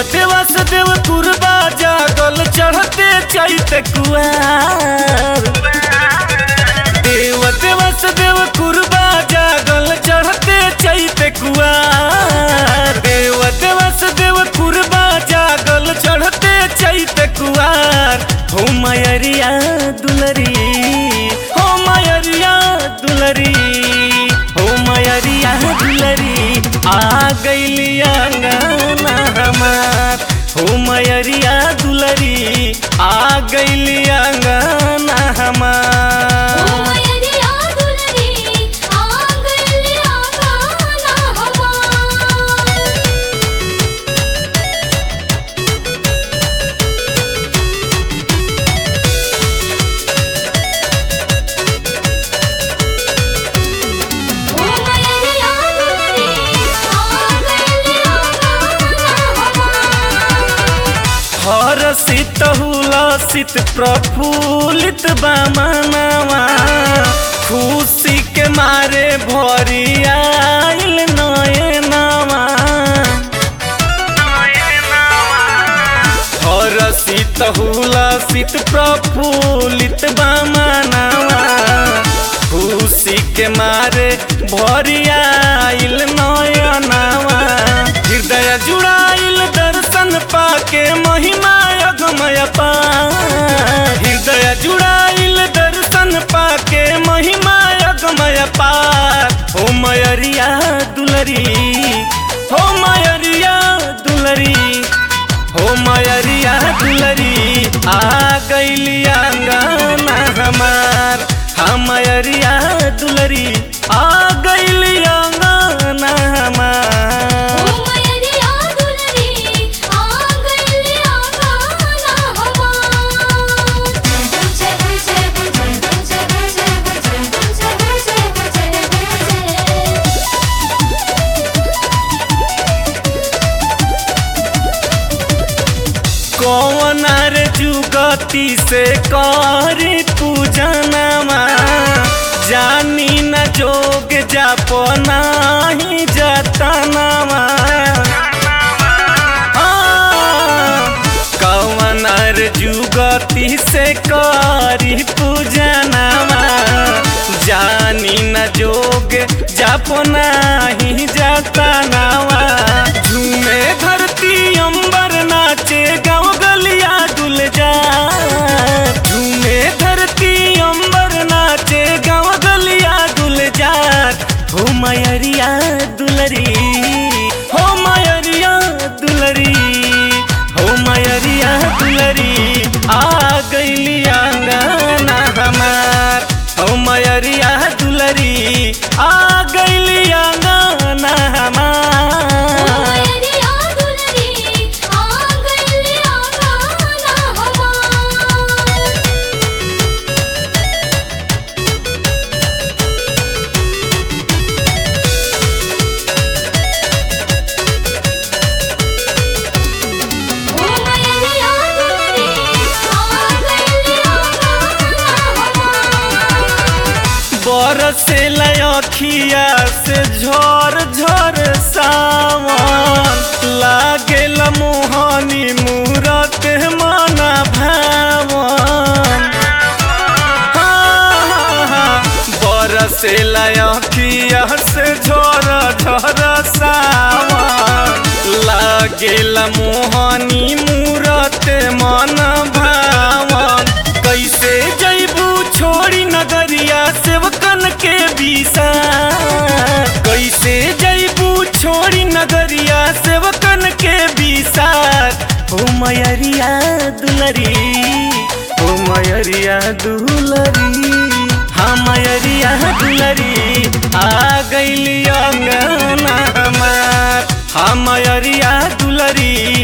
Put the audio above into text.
देवस देव कुरबा जागल चढ़ते चैत कुआर देव देवस देव कुरबा जागल चढ़ते चैत कुआर देव देवस देव कुरबा जागल चढ़ते चैत कुआर हो मयरिया दुलरी हो मयरिया दुलरी हो मयरिया दुलरी आ गईली अंगना हमार हो मयरिया दुलरी आ गईली अंगना ओ हमार मयरिया दुलरी आ गइल आंगना हमार ओ मयरिया दुलरी आ गइल आंगना हमार हर सित हुलसित प्रफुल्लित बामनवा खुशी के मारे भरी आइल नयनवा हर सित हुलसित प्रफुल्लित बामनवा खुशी के मारे भरी आइल नयनवा हृदय जुड़ाइल दर्शन पाके महिमा अगमय पार हृदय जुड़ाइल दर्शन पाके महिमा अगमय पार हो मयरिया दुलरी हो मयरिया दुलरी हो मयरिया दुलरी आ गईली अंगना हमार हम मयरिया दुलरी आ गईली अंगना ओ हमार मयरिया दुलरी आ गइल आंगना हमार जय जय जय जय जय जय जय जय जय कौन रे जुगती से करी पूजनमा जानी न जोग जाप नाही जतनमा कौन रे जुगती से करी पूजनमा जानी न जोग जाप नाही जतनावा झूमे धरती अंबर नाचे गाँव गलिया डुल जा झूमे धरती अंबर नाचे गाँव गलिया डुल जा हो मयरिया दुलरी हो मयरिया दुलरी हो मयरिया दुलरी आ गईली आंगना हमार हो मयरिया दुलरी आ गईली आंगना ओ हमार मयरिया दुलरी आ गइल आंगना हमार ओ मयरिया दुलरी आ गइल आंगना हमार बरसे लखिया से झर झर सावन लागेल मोहनी मूरत मन भावन बरसे लखिया से झर झर सावन लागेल मोहनी मूरत मन भावन कैसे जैबू छोड़ी नगरिया सेवकन के बीसा कैसे जैबू छोड़ी नगरिया सेवकन के बीसार हो मयरिया दुलरी हो मयरिया दुलरी हाँ मयरिया दुलरी आ गईली अंगना हमार हाँ मयरिया दुलरी